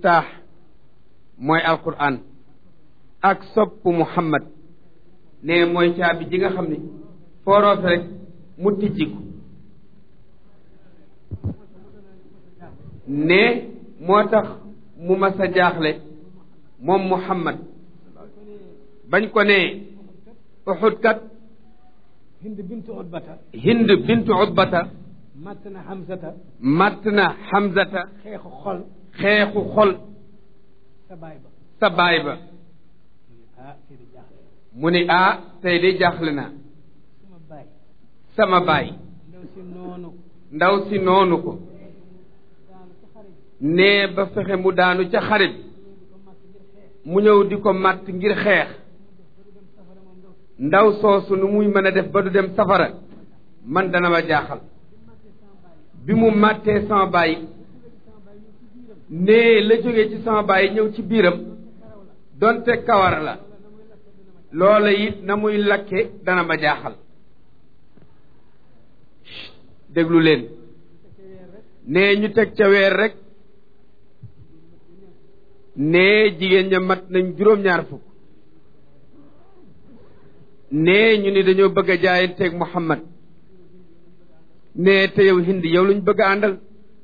miftaax mooy alquran ak sopp muhammad ne mooy caabi ji nga xam ne fooroofe rek mu tijjiku ne moo tax mu mas a jaaxle moom muhammad bañ ko ne uxud kat hind bintu utbata hind bintu utbata matt na hamsata matt na hamzata xeexu xol xeexu xol sa baay ba sa baay ba ah kii di jaaxle mu ni ah tey de jaaxle naa sama baay sama baay ndaw si noonu ndaw si noonu ko daanu ci xarit nee ba fexe mu daanu ca xare bi mu ñëw di ko matt ngir xeex ndaw soosu nu muy mën a def ba du dem safara man dana ma jaaxal bi mu màttee sama baay nee la jógee ci sama baay ñëw ci biiram donte kawar la loola it na muy lakke dana ma jaaxal déglu leen nee ñu teg ca weer rek nee jigéen ña mat nañ juróom-ñaar fukk nee ñu ni dañoo bëgg a jaayanteeg Muhammad nee te yow hind yow luñ bëgg a àndal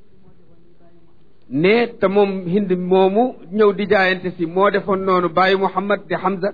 nee te moom hind moomu ñëw di jaayante si moo defoon noonu bàyyi Muhammad di Hamza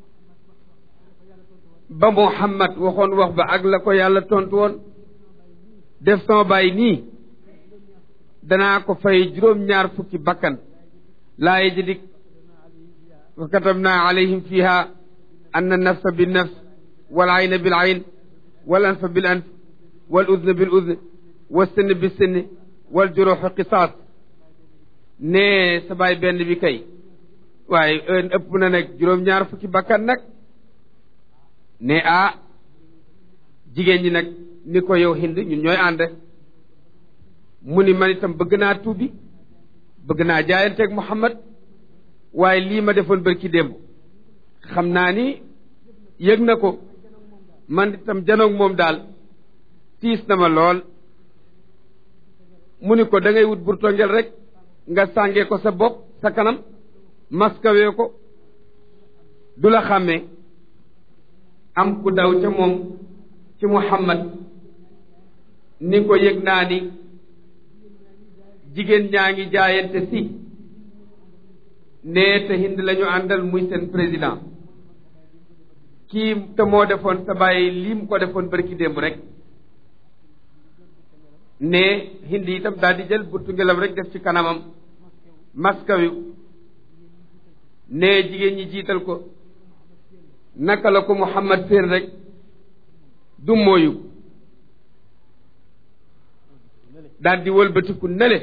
ba Muhammad waxoon wax ba ak la ko yàlla tontu woon def sama bàyyi nii danaa ko fay juróom-ñaar fukki bakkan laa yajidik wa katabna alayhim fiha an nafsa binnafs wal ayna bil ayn wal anfa bil anf wal udna bil udn wal sinn bis sinn wal juruxu qisaas nee sa baay benn bi kay waaye ën ëpp na nag juróom-ñaar fukki bakkan nag ne ah jigéen ñi nag ni ko yow hind ñun ñooy ànd mu ni man itam bëgg naa tuubi bëgg naa jaayanteeg Muhammad waaye lii ma defoon bërki démb xam naa ni yëg na ko man itam janoog moom daal tiis na ma lool mu ni ko da ngay wut burtongel rek nga sàngee ko sa bopp sa kanam maskawee ko du la xàmmee am ku daw ca moom ci Muhammad ni ko yëg naa ni jigéen ñaa ngi jaayante si nee te hind la ñu àndal muy seen président kii te moo defoon sa bàyyi lii mu ko defoon bërki démb rek ne hind itam daal di jël burtu ngelam rek def ci kanamam maskawi ne jigéen ñi jiital ko naka la ko Muhammad seen rek du mooyu daal di wëlbatiku nele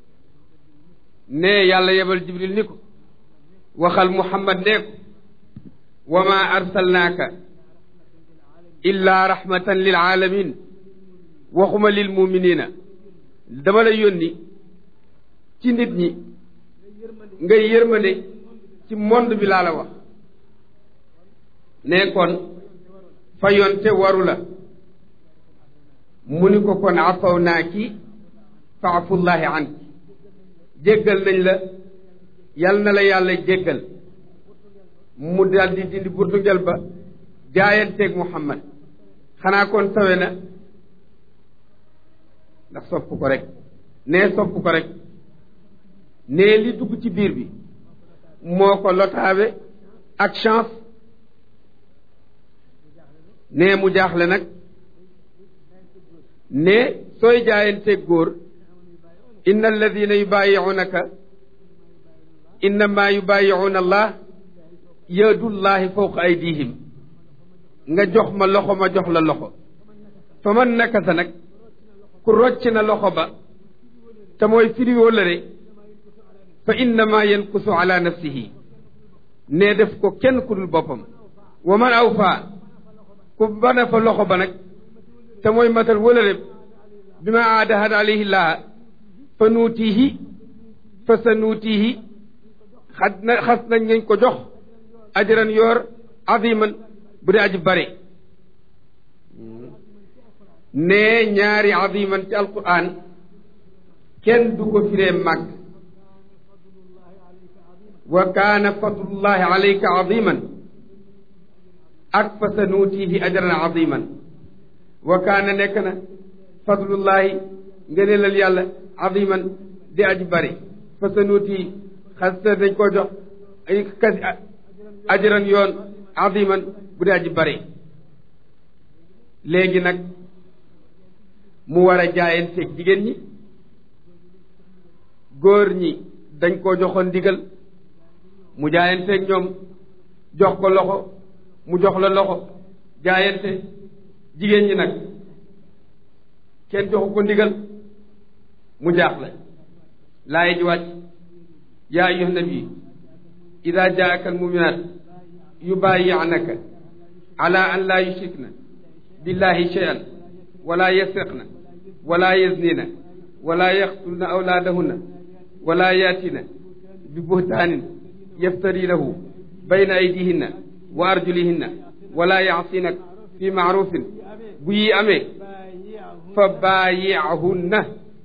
ne yàlla yebal jibril ni ko waxal muhammad nee ko wa ma arsalnaaka illa rahmatan lil alamin waxuma lil muminina dama la yónni ci nit ñi ngay yërmande ci monde bi laa la wax ne kon fayonte waru la mu ni ko kon afaw naa ki faafullahi anki jéggal nañ la yal na la yàlla jéggal mu daal di dindi burtugel ba jaayanteeg Muhammad xanaa kon sawe na ndax sopp ko rek nee sopp ko rek nee li dugg ci biir bi moo ko lotaabe ak chance nee mu jaaxle nag ne sooy jaayanteeg góor inna alladina yubaayi'unaka innama yubaayi'una allah yadullahi fawqa aydihim nga jox ma loxo ma jox la loxo fa man nakasa nag ku rocc na loxo ba te mooy firi wóllëre fa innama yankusu ala nafsihi ne def ko kenn ku dul boppam wa man awfa ku bana fa loxo ba nag te mooy matal wóllëre bi ma aadahad alayhi llah fa nuutihi fa sa nuutihi xas na xas nañ nañ ko jox ajran yoor aziman bu dee aji bare nee ñaari aziman ci alquran kenn du ko firee màgg wa kaana fadlullahi alayka aziman ak fa sa nuutihi ajran aziman wa kaana nekk na fadlullahi ngëneelal yàlla aziman di aji bari fa sa nuutihi xasta dañ koo jox ay kasi ajran yoon aziman bu di aji bari léegi nag mu war a jaayanteeg jigéen ñi góor ñi dañ koo joxoon ndigal mu jaayanteeg ñoom jox ko loxo mu jox la loxo jaayante jigéen ñi nag kenn joxu ko ndigal mu jaaxle laay ji wàcc yaa ayyuha nabi ida jaaka almuminat yubayi'naka ala an laa yushrikna billahi shay'an wala yasriqna wala yaznina wala yaqtulna awlaadahunna wala yaatina bi buhtaanin yaftarinahu bayna aydihinna wa arjulihinna wala yaasinak fi maarufin bu yi amee fa baayihunna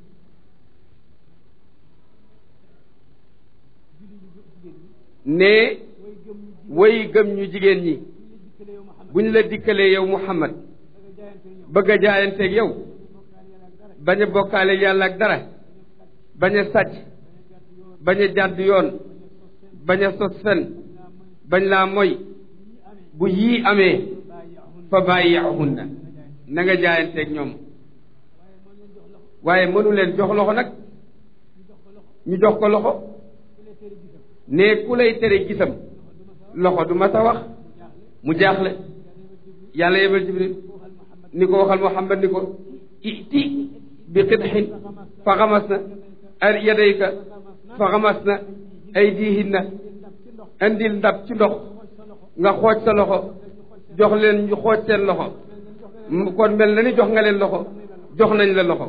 ne way gëm ñu jigéen ñi bu ñu la dikkalee yow Muhammad bëgg a jaayanteeg yow bañ a bokkaale yàlla ak dara bañ a sàcc bañ a jàdd yoon bañ a sos fen bañ laa moy bu yii amee fa bàyyihunna na nga jaayanteeg ñoom waaye mënu leen jox loxo nag ñu jox ko loxo ne ku lay tere gisam loxo du ma sa wax mu jaaxle yàlla yebal jibril ni ko waxal muhammad ni ko iti bi qidxin fa xamas na al yadayka fa xamas na aydihinna indil ndab ci ndox nga xooj sa loxo jox leen ñu xooj seen loxo kon mel na ni jox nga leen loxo jox nañ la loxo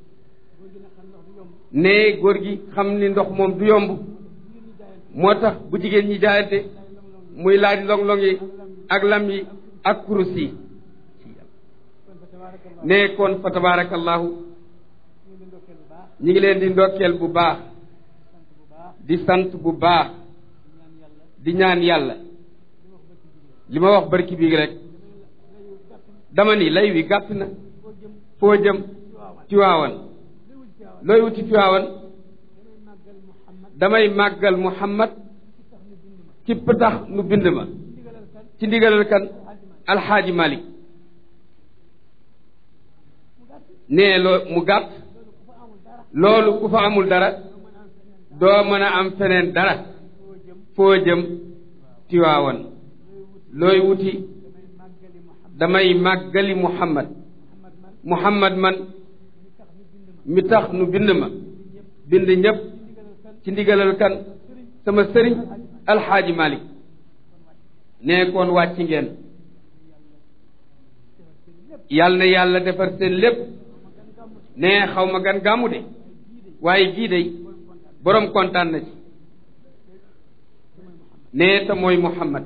ne góor gi xam ni ndox moom du yomb moo tax bu jigéen ñi jaayante muy laaj long-long yi ak lam yi ak kurus yi ne kon fa tabarakallahu ñi ngi leen di ndokkeel bu baax di sant bu baax di ñaan yàlla li ma wax barki bii rek dama ni lay wi gàtt na foo jëm Tiwaawan looy wuti Tiwaawan damay màggal Muhammad kipp tax nu bind ma ci ndigalal kan alxaaji Malik nee loo mu gàtt loolu ku fa amul dara doo mën a am feneen dara foo jëm Tiwaawan looy wuti damay màggali Muhammad Muhammad man mi tax nu bind ma bind ñépp ci ndigalal kan sama sëriñ alxaaji Malik nee koon wàcc ngeen yàlla na yàlla defar seen lépp nee xaw ma gan gàmmu de waaye gii de boroom kontaan na ci nee te mooy Muhammad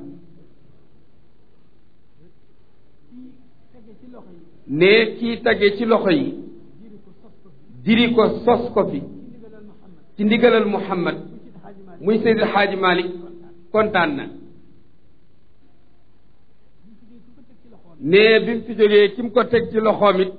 nee kii tage ci loxo yi diri ko sos ko fi ci ndigalal Muhammad muy Seydi Xaaji Malik kontaan na nee bi mu fi jógee ki mu ko teg ci loxoom it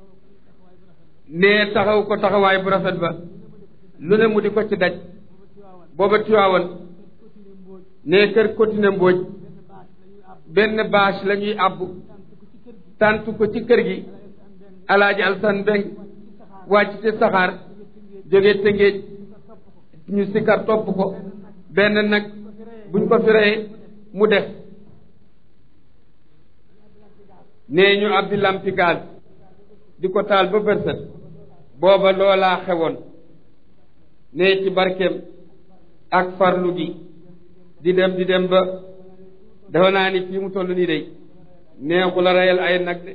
nee taxaw ko taxawaay bu rafet ba lu ne mu di ko ci daj booba Tiwaawan nee kër Kotina Mbooj benn bâche la ñuy àbb tàntu ko ci kër gi alaaji alsan mbeng wàcc ci saxaar jóge tëngéej ñu sikkar topp ko benn nag buñ ko fi reyee mu def nee ñu abbi lampi gaz di ko taal ba bërsët booba loolaa xewoon nee ci barkeem ak farlu gi di dem di dem ba dafa naa ni fii mu toll nii day neexu la reyal ay nag de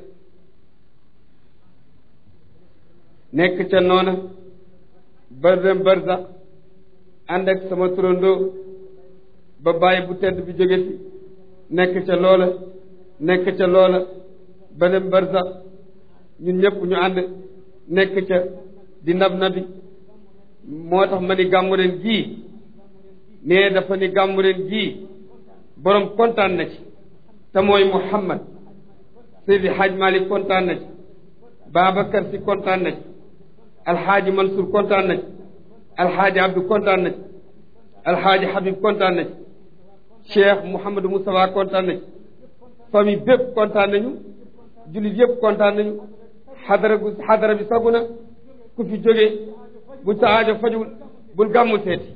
nekk ca noona ba dem barsax ànd ak sama turandoo ba bàyyi bu tedd bi jóge fi nekk ca loola nekk ca loola ba dem barsax ñun ñëpp ñu ànd nekk ca di nab nabi moo tax ma ni gàmmu ren gii nee dafa ni gàmmu ren gii borom kontaan na ci te mooy Muhammad Seydi Hadj Malick kontaan na ci Babacar si kontaan na ci Alxaaji Mansour kontaan na ci Alxaaji Abdou kontaan na ci Alxaaji Habib kontaan na ci Cheikh Mouhamadou Moustapha kontaan na ci famille bépp kontaan nañu jullit yëpp kontaan nañu xadara gu xadara bi sagu na ku fi jóge bu sa aajo fajul bul gàmmu seeti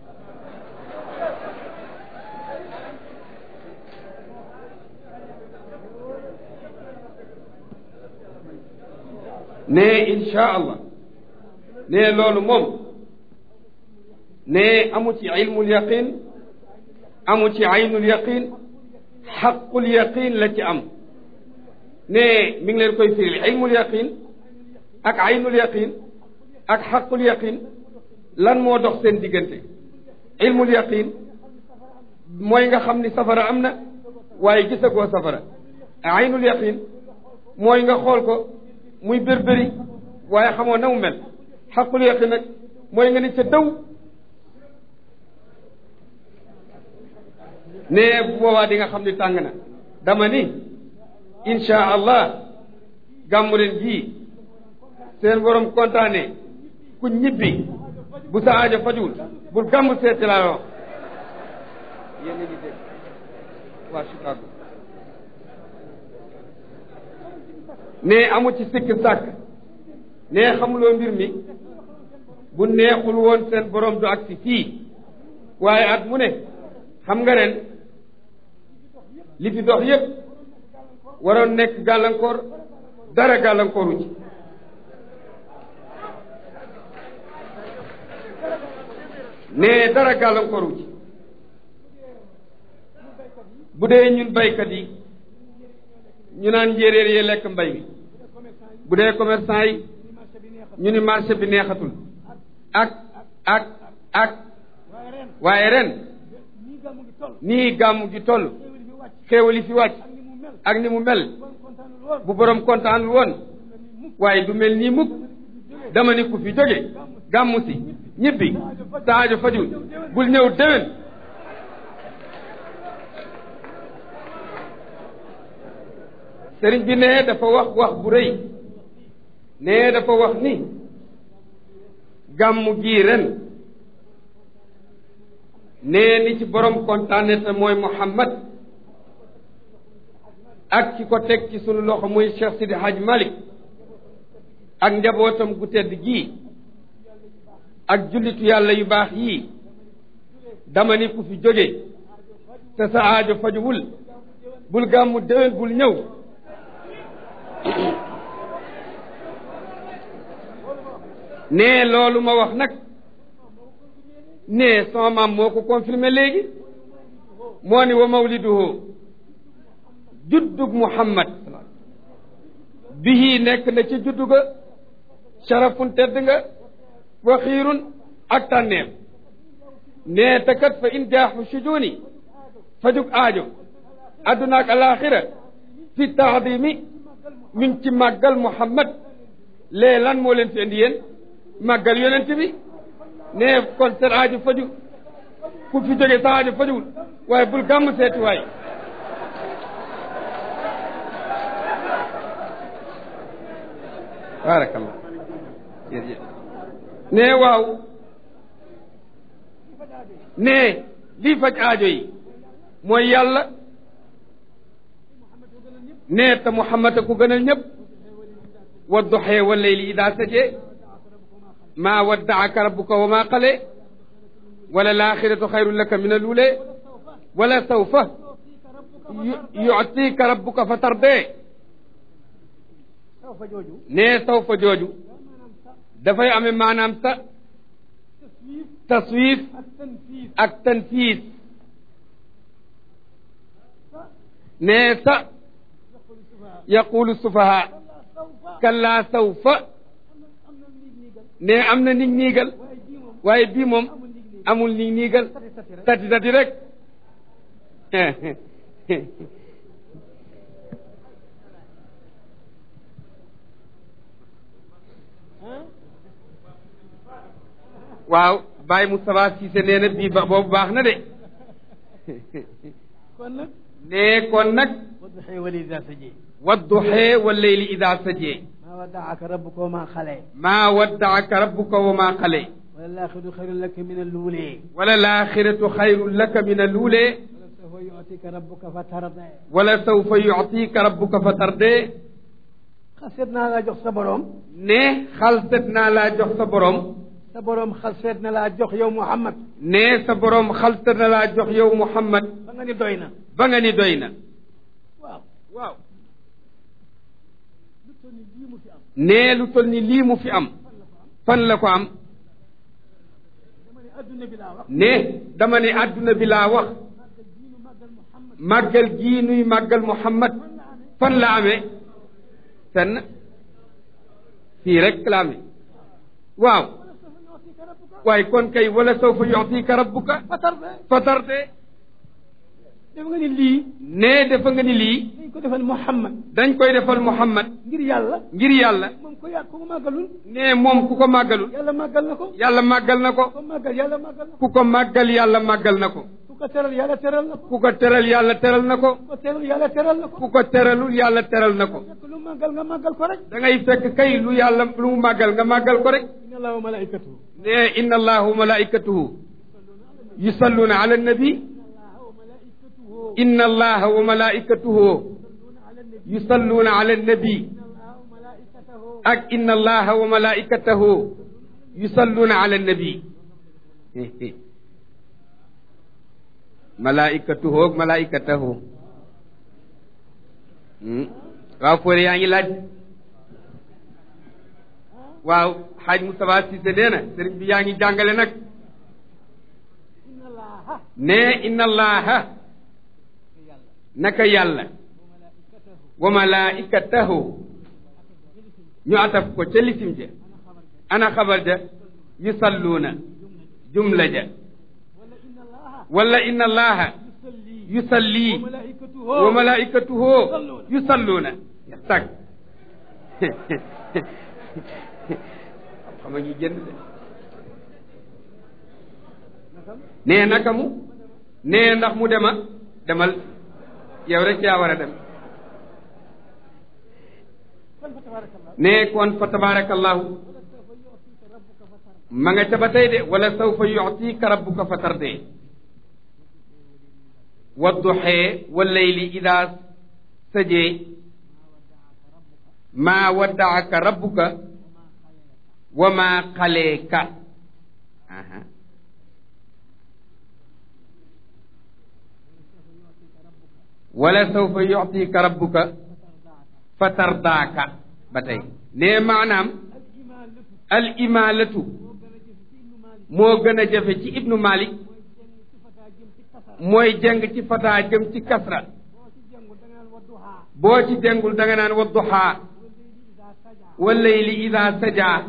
ne insha allah ne loolu moom ne amu ci ilmul yaqin amu ci aynul yaqin xaqul yaqin la ci am ne mi ngi leen koy firil ilmul yaqin ak aynul yaqin ak xaqul yaqin lan moo dox seen diggante ilmul yaqin mooy nga xam ni safara am na waaye gisagoo safara aynul yaqin mooy nga xool ko muy bérbéri waaye xamoo na mu mel xaqul yaqin nag mooy nga ni ca daw ne bu boobaa di nga xam ni tàng na dama ni insha allah gàmmu leen jii seen borom kontaane ku ñibbi bu sa aajo fajuwul bul gàmmu seeti laa wax yéen a ngi dégg waa Chicago ne amu ci sikk sàkk ne xamuloo mbir mi bu neexul woon seen borom du agsi fii waaye at mu ne xam nga ren li fi dox yépp waroon nekk gàllankoor dara gàllankooru ci ne dara gàllankooru ci bu dee ñun baykat yi ñu naan njéeréer yee lekk mbay mi bu dee commerçant yi ñu ni marché bi neexatul ak ak ak waaye ren nii gàmm gi toll xéewali fi wàcc ak ni mu mel bu borom kontaanul woon waaye du mel nii mukk dama ni ku fi jóge gàmmu si ñibbi saajo fajul bul ñëw déwén sëriñ bi ne dafa wax wax bu rëy ne dafa wax ni gàmmu gii ren nee ni ci borom kontaane te mooy Muhammad ak ki ko teg ci sunu loxo muy Cheikh Sidi Hadj Malick ak njabootam gu tedd gii ak jullitu yàlla yu baax yii dama ni ku fi jóge te sa aajo fajuwul bul gàmmu déwén bul ñëw nee loolu ma wax nag nee sama maam moo ko confirmé léegi moo ni wa mawliduhu juddug muhammad bihi nekk na ci juddu ga sharafun tedd nga wa xiirun ak tànneem nee te kat fa in jaaxu sujuni fajug aajo adduna ak alaxira fi taadimi min ci màggal muhammad lee lan moo leen fi indi yéen màggal yonent bi nee kon seen aajo faju ku fi jóge sa aajo fajuwul waaye bul gàmm seeti waay baarakallah jërëjëf nee waaw nee lii faj aajo yi mooy yàlla nee te Muhammad a ko gënal ñëpp wa duxee wa layli idaa sajee maa waddaaka rabbuka wa maa qale wala laaxiratu xayrun laka min aluulee wala sawfa yuctiika rabbuka fa tardee nee sawfa jooju dafay amee maanaam sa taswiif ak tanfiis nee sa yaqulu sufaha kallaa sawfa nee am na nig niigal waaye bii moom amul nig niigal tati tati rek waaw Baye Moustapha Cissé nee na bii ba boobu baax na de kon nag nee kon nag wadduxee wali ida saji wadduxee wa leyli ida sajee maa waddaaka rabbuka wa maa xalee maa waddaaka rabbuka wa maa xale wala laaxiru xayrun laka min alluulee wala laaxiratu xayrun laka min aluulee wala sawfa yutika rabbuka fa tarde wala sawfa yuctiika rabbuka fa tardee xaseet naa laa jox sa borom ne xalset naa laa jox sa borom sa borom xaseet na laa jox yow Muhammad ne sa borom xalset na laa jox yow Muhammad ba nga ni doy na ba nga ni doy na waaw waaw lu toll ni lii mu fi am ne lu toll ni lii mu fi am fan la ko am dama ne adduna bi laa wax ne dama ne àdduna bi laa wax màggal diinu màggal Muhammad màggal gii nuy màggal Muhammad fan la amee fenn fii rek la amee waaw wala sawfa yutika rabbuka waaye kon kay wala sawfa yuctiika rabbuka fa tarde fa tardee def nga ni lii ne dafa nga ni lii dañ ko defal Muhammad dañ koy defal Muhammad ngir yàlla ngir yàlla moom ko yàgg ko màggalul ne moom ku ko màggalul yàlla màggal na ko yàlla màggal na ko ko màggal yàlla màggal na ko ku ko màggal yàlla màggal na ko ku ko teral yàlla teral na ko ku ko teral yàlla teral na ko ku ko teral yàlla teral na ko ku ko teralul yàlla teral na ko fekk lu màggal nga màggal ko rek da ngay fekk kay lu yàlla lu mu màggal nga màggal ko rek inna allaha wa malaikatahu ne inna allaha wa malaikatuhu yusalluuna ala nabi inna allaha wa malaikatuhu yusalluuna ala nabi ak inna allaha wa malaikatahu yusalluuna ala nabi malaikatuhu ak malaikatahu waaw foore yaa ngi laaj waaw xaaj Moustapha Cissé nee na sëriñ bi yaa ngi jàngale nag inna allaha ne inna allaha naka yàlla wa malaikatahu ñu ataf ko ca lisim ja ana xabar ja yusalluuna jumla ja wala inna allaha wala inna allaha yusalli yusalli wa malaikatuhu wa malaikatuhu yusalluuna tag xam nga ñu jënd de nee naka mu nee ndax mu dema demal yow rek yaa war a dem kon fa tabarakallah nee kon fa tabarakallahu ma nga ca ba tey de wala sawfa yuctika rabbuka fa tardee wadduxee wallayli ida sajee maa waddaaka rabbuka wa maa xaleeka aha wala sawfa yuctika rabbuka fa tardaaka ba tey nee maanaam al imaalatu moo gën a jafe ci ibnu malik mooy jeng ci fataa jëm ci kasra boo ci jengul da nga naan wadduhaa wallayli ida sajaa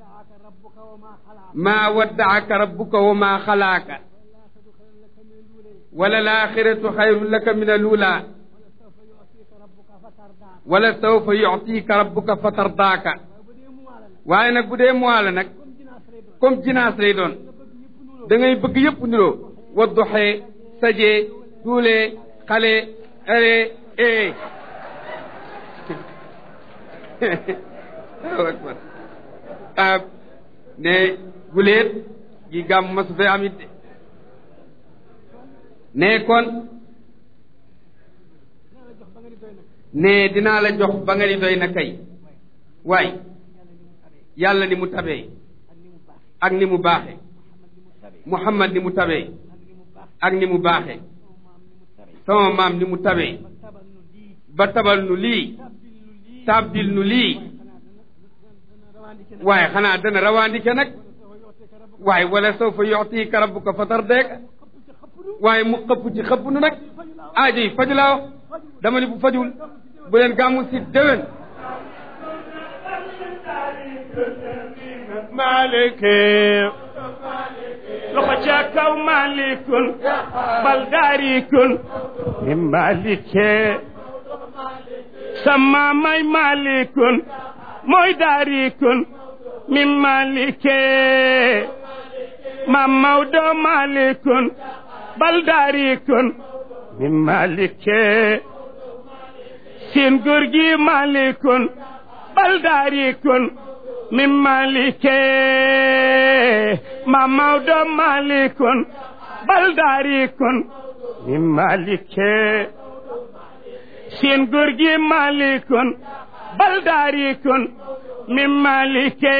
maa waddaaka rabbuka wa maa xalaaka wala laaxiratu xayrun laka min aluulaa wala sawfa yuctiika rabbuka fa tardaaka waaye nag bu dee mois la nag comme jinaas lay doon da ngay bëgg yëpp niroo wadduxee sajee tuulee xale are ee Allahu akbar ah ne guleet gi gàmm ma su fee am it de ne kon ne dinaa la jox ba nga ni doy na kay waay yàlla ni mu tabee ak ni mu baaxe muhammad ni mu tabee ak ni mu baaxe sama maam ni mu tabee ba tabal nu lii tàbbil nu lii waaye xanaa dana rawaandike nag waaye wala sawfa yu'tika rabbuka fa tardeeka waaye mu xëpp ci xëpp nu nag aajo yi faju laa wax dama ni bu fajul bu leen gàmmu si déwén مالك لخشاك مالك بل داريك من مالك سما ماي مالك موي داريك من مالك maam Maodo malikun bal daarikun min malike seen góor gi malikun bal daarikun min malike maam Maodo malikun bal daarikun min malike seen góor gi malikun bal daarikun min malike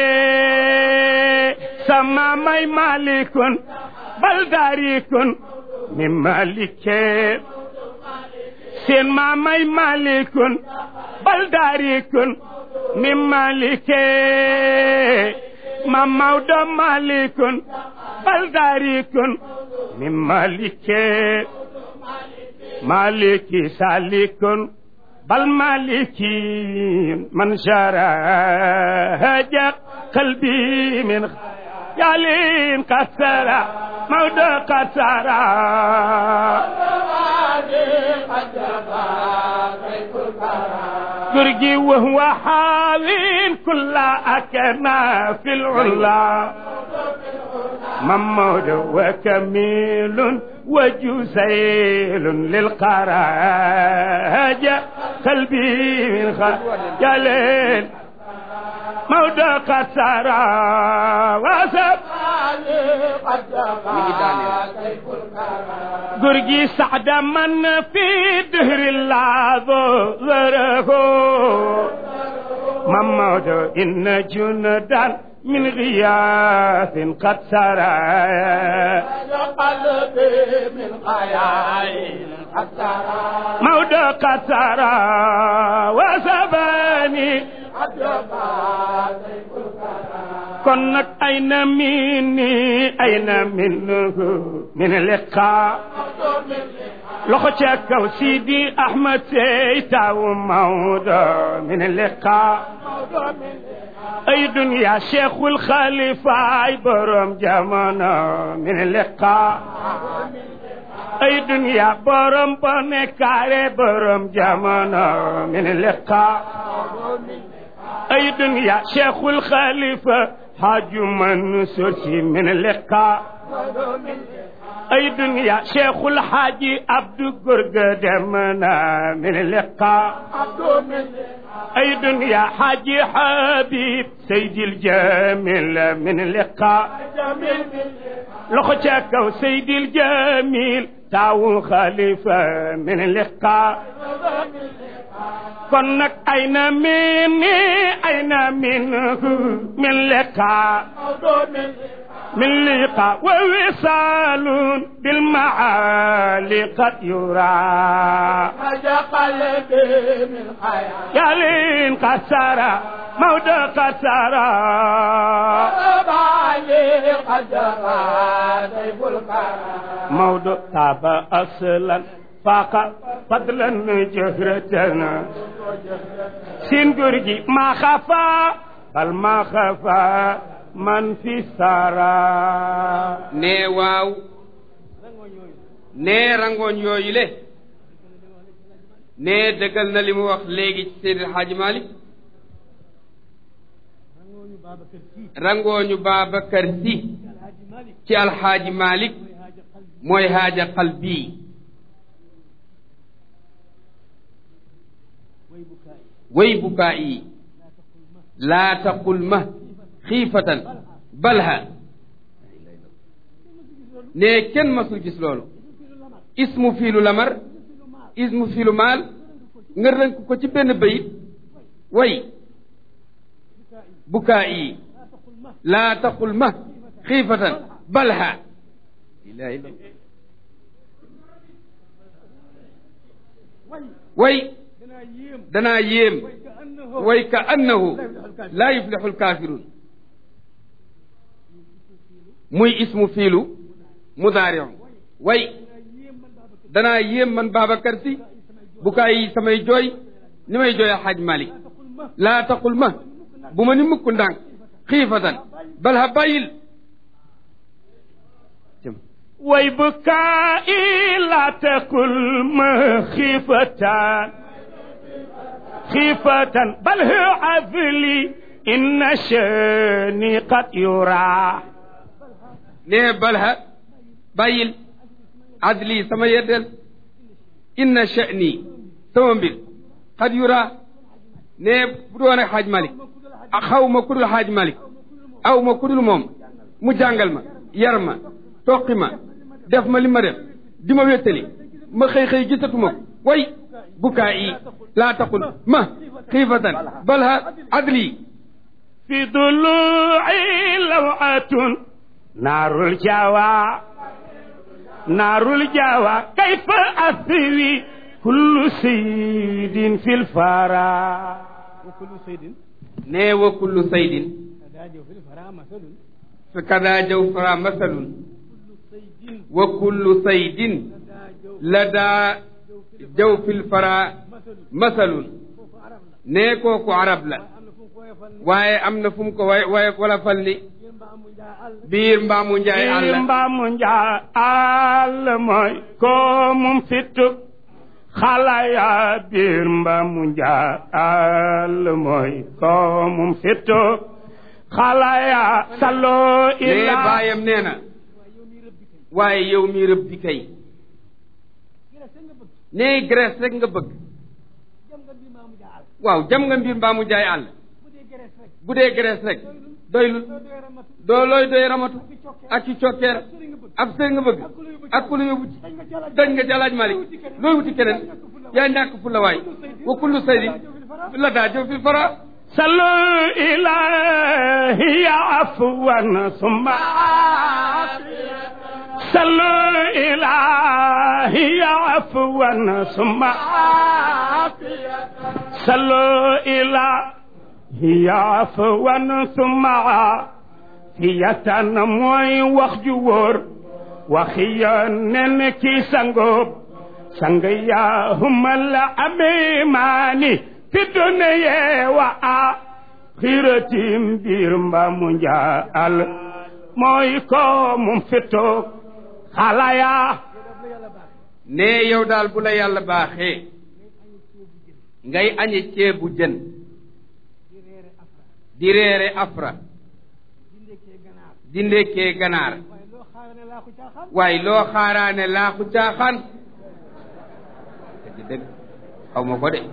sama may malikun bal daarikun min malike seen maamay malikun bal daarikun min malike ma Maodo malikun bal daarikun min malike maliki salikun bal maliki man shara haja qalbi min yalin kasara Maodo kasara قرقي وهو حاوين كل أكنا في العلا ممود وكميل وجسيل للقراجة قلبي من خجل مود قصرا وسب قرقي سعد من في دهر الله ظهره مموت إن جندا من غياث قد سرى قلبي من خيال قد سرى مود قد سرى وسباني kon nag ay na minni ay na minnuhu min liqa loxo ca kaw Sidi Ahmed Sey tawu Maodo min liqa ay dunya Cheikhul Khalifa ay borom jamono min liqa ay dunya borom bone kaare borom jamono min liqa ay dunya Cheikhul Khalifa حاج منصور من اللقاء أي دنيا شيخ الحاج عبد قرق دمنا من اللقاء أي دنيا حاج حبيب سيد الجميل من اللقاء لخشاك سيد الجميل تاو خليفة من اللقاء kon nag ay na min ay na min min liqa min liqa wa wisalun bil maali qad yura حاجة قلبي من خيال yalin kasara mawda kasara بالي قد غادي الكرم mawdo taba aslan faqa fadlan jëhratan sin góor gi ma xafa bal ma xafa man fi sara nee waaw nee rangooñ yooyu le nee dëggal na li mu wax léegi ci Seydi Hadji Malick rangooñu Babacar Sy rangooñu Babacar Sy Alhaji Malick ci alxaaji Malick mooy haaja qalbi mooy haaja qalbi way bukaay way bukaa yi laa taqul ma laa taqul ma xiifatan balha ne kenn masul gis loolu ismu fiilu lamar ismu fiilu maal nga rënk ko ci benn bayit way bukaa yi laa taqul ma laa taqul ma xiifatan balha ilaha illa way way danaa yéem danaa yéem way ka annahu way ka annahu laa yuflixu lkaafiruun muy ismu fiilu mudaariu way danaa yéem man Babacar danaa yéem man Babacar Si bukaa yi samay jooy ni may jooy xaaj Malik taqul ma laa taqul ma bu ma ni mukk ndànk xiifatan bal ha bàyyil way bukaa'i laa taqul ma xiifatan xiifatan bal hu azli inna shani qad yura nee balha bàyyil adli sama yeddeel inna sha'ni sama mbir xad yura nee bu doon ak xaaj malik a xaw ma kudul xaaj malik aw ma kudul moom mu jàngal ma yar ma toqi ma def ma li ma def di ma wéttali ma xëy xëy gisatuma ko way bukaa yi laa taqul ma xiifatan balha adli في ضلوعي لوعة نار الجوى نار الجوى كيف أثوي كل سيد في الفرا وكل سيد nee wa kullu saydin أداجه في الفراء مثل fa kada jawfara masalun سيد wa kullu saydin أداجه ladaa jawfil fara مثل masalun فوق عرب لا nee kooku arab la أم نفهم كوية فن waaye am na fu mu ko way way wala fal ni ينبع مجاعل biir mbaamu njaay àll mbaamu njaa àll mooy ko mum fitu xalaya biir mbaamu njaa àll mooy ko mum fitu xalaya salo nee ila baayam nee na waaye yow mi rëb bi kay nee Grèce rek nga bëgg jam nga bi maa mujaaal waaw jam nga mbir mbaamu njaay àll bu dee gerees rek bu dee Grèce rek doylul doo doy ramatu doo looy doy ramatu ak ci cokkeer sëriñ nga bëgg ab sëriñ nga bëgg ak ku la yóbbu ci dañ nga jalaaj dañ nga jalaaj Malik looy wuti keneen yaa ñàkk fu la waay wa kullu saydin la daa jëw fil fara salo ilahi ya afwan summa salo ilahi ya afwan summa salo ilahi ya afwan summa fiyatan mooy wax ju wóor waxi yonent ki sangoob sang yaa humal amimaani fi dunya wa axiratim biir mbaamu njaal mooy ko mum fitoog xalaya ne yow daal bu la yàlla baaxee ngay añe ceebu jën di reere afra di ndekkee ganaar waaye loo xaarane laa ko caaxaan waaye loo xaaraane laaxu caaxaan dëgg dëgg xaw ma ko de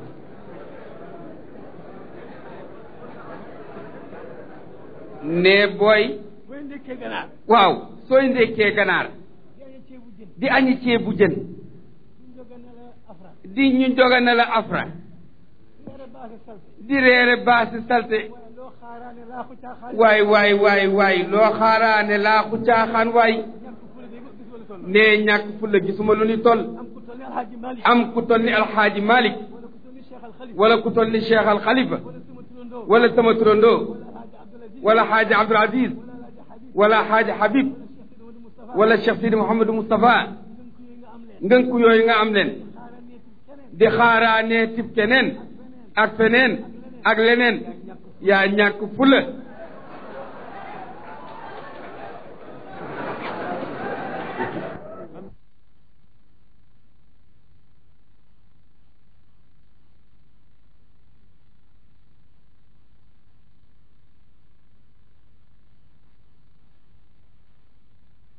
ne booy booy ndekkee ganaar waaw sooy ndekkee ganaar di aña ceebu jën di añi ceebu jën ñu jogane la afra di ñu jogane la afra leere baase salte di reere baasi salte waaye loo xaaraane laa ko caaxaan waay waay waay waay loo xaaraane laaxu caaxaan waay ñàkk fu la day gis wala toll nee ñàkk fulla gisuma lu ni toll am ku toll ni alxaaji Malik am ku toll ni alxaaji Malik wala ku toll ni Cheikh Al Khalifa wala ku toll ni Cheikh al Khalifa wala sama turandoo wala sama turandoo wala alxaaji Abdul Aziz wala xaaji Habib wala alxaaji Habib wala Cheikh Sidi Mouhamadou Moustapha ngënku yi nga am leen ngënku yooyu nga am leen xaaraane keneen di xaaraanee tib keneen ak feneen ak leneen yaa ñàkk fulla